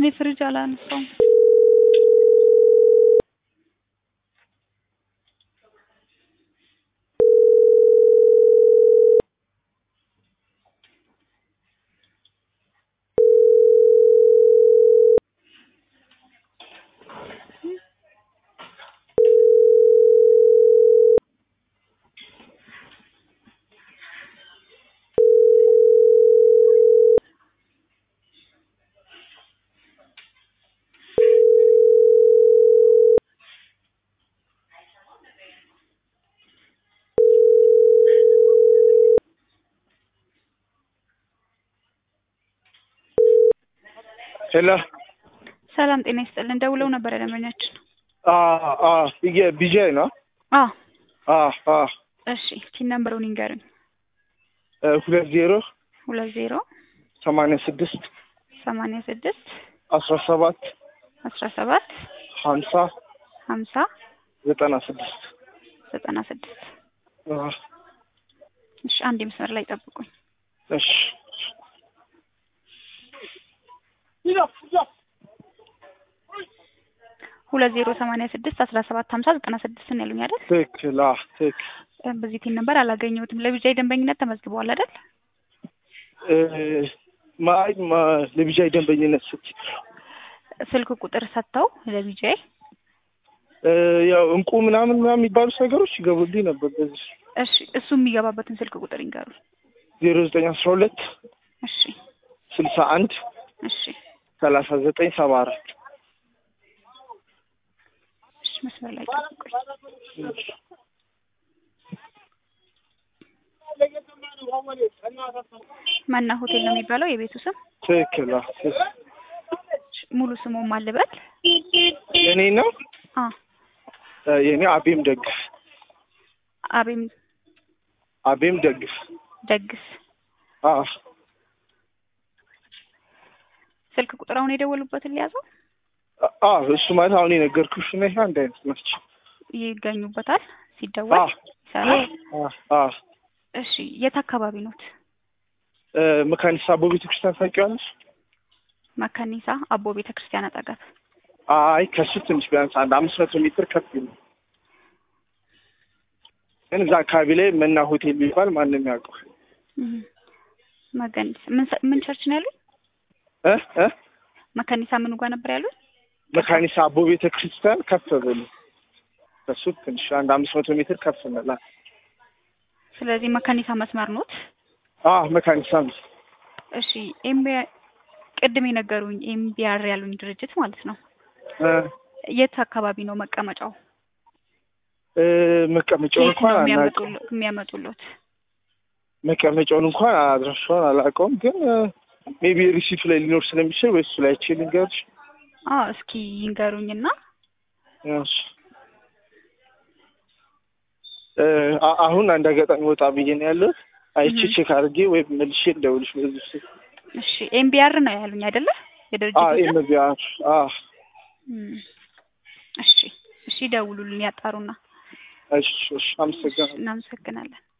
እኔ ፍሪጅ አላነሳውም። ሄሎ ሰላም ጤና ይስጥልን። ደውለው ነበር ደንበኛችን። ቢጃይ ነው። አ አ አ እሺ ቲን ነምበሩን ይንገሩኝ። ሁለት ዜሮ ሁለት ዜሮ ሰማንያ ስድስት ሰማንያ ስድስት አስራ ሰባት አስራ ሰባት ሀምሳ ሀምሳ ዘጠና ስድስት ዘጠና ስድስት አ እሺ አንድ መስመር ላይ ጠብቁኝ። እሺ ሁለት ዜሮ ሰማንያ ስድስት አስራ ሰባት ሀምሳ ዘጠና ስድስት ነው ያሉኝ አይደል? ትክክል። አ ትክክል። በዚህ ቲን ነምበር አላገኘሁትም። ለቢጃይ ደንበኝነት ተመዝግበዋል አይደል? እ ማይ ማ ለቢጃይ ደንበኝነት ስትይ ስልክ ቁጥር ሰጥተው ለቢጃይ እ ያው እንቁ ምናምን ምናምን የሚባሉት ነገሮች ይገቡልኝ ነበር። በዚህ እሺ እሱ የሚገባበትን ስልክ ቁጥር ይንገሩ። ዜሮ ዘጠኝ አስራ ሁለት እሺ ስልሳ አንድ እሺ ሰላሳ ዘጠኝ ሰባ አራት እሺ መስመር ላይ ጠብቁኝ። መና ሆቴል ነው የሚባለው የቤቱ ስም። ትክክል። አ ትክክል። ሙሉ ስሙ ማልበል የኔ ነው አ እ የኔ አቤም ደግፍ አቤም አቤም ደግፍ ደግስ አ ስልክ ቁጥር አሁን የደወሉበትን ሊያዘው አ እሱ ማለት አሁን የነገርኩሽ እና ይሄ አንድ አይነት ናቸው። ይገኙበታል አ ሲደወል ይሰራል። አ አ እሺ የት አካባቢ ኖት? እ መካኒሳ አቦ ቤተክርስቲያን ታውቂዋለሽ? መካኒሳ አቦ ቤተ ክርስቲያን አጠገብ። አይ ከሱ ትንሽ ቢያንስ አንድ አምስት መቶ ሜትር ከፍ ይላል። ግን እዛ አካባቢ ላይ መና ሆቴል የሚባል ማንም ያውቀው እም። መካኒሳ ምን ሰ- ምን ቸርች ነው ያሉት? እ እ መካኒሳ ምኑ ጋር ነበር ያሉት? መካኒሳ አቦ ቤተ ክርስቲያን ከፍ ብሎ ከሱ ትንሽ አንድ አምስት መቶ ሜትር ከፍ እንላለን። ስለዚህ መካኒሳ መስመር ኖት። አ መካኒሳ ነው። እሺ ኤምቢ ቅድም የነገሩኝ ኤምቢአር ያሉኝ ድርጅት ማለት ነው። እ የት አካባቢ ነው መቀመጫው? እ መቀመጫውን የት ነው እንኳን አናውቅም። የሚያመጡሎ- የሚያመጡሎት? መቀመጫውን እንኳን አድራሻውን አላውቀውም፣ ግን ሜቢ ሪሲቱ ላይ ሊኖር ስለሚችል ወይ እሱ ላይ ቼ ልንገርሽ። አዎ እስኪ ይንገሩኝና እሺ እ አ- አሁን አንድ አጋጣሚ ወጣ ብዬ ነው ያለሁት። አይቼ እህ። ቼክ አድርጌ ወይ መልሼ ልደውልሽ በዚህ ስልክ። እሺ ኤምቢአር ነው ያሉኝ አይደለ? አ የድርጅቱ ስም? ኤምቢአር አ እም። እሺ እሺ ደውሉልን ያጣሩና እሺ እሺ አመሰግናለሁ። እናመሰግናለን።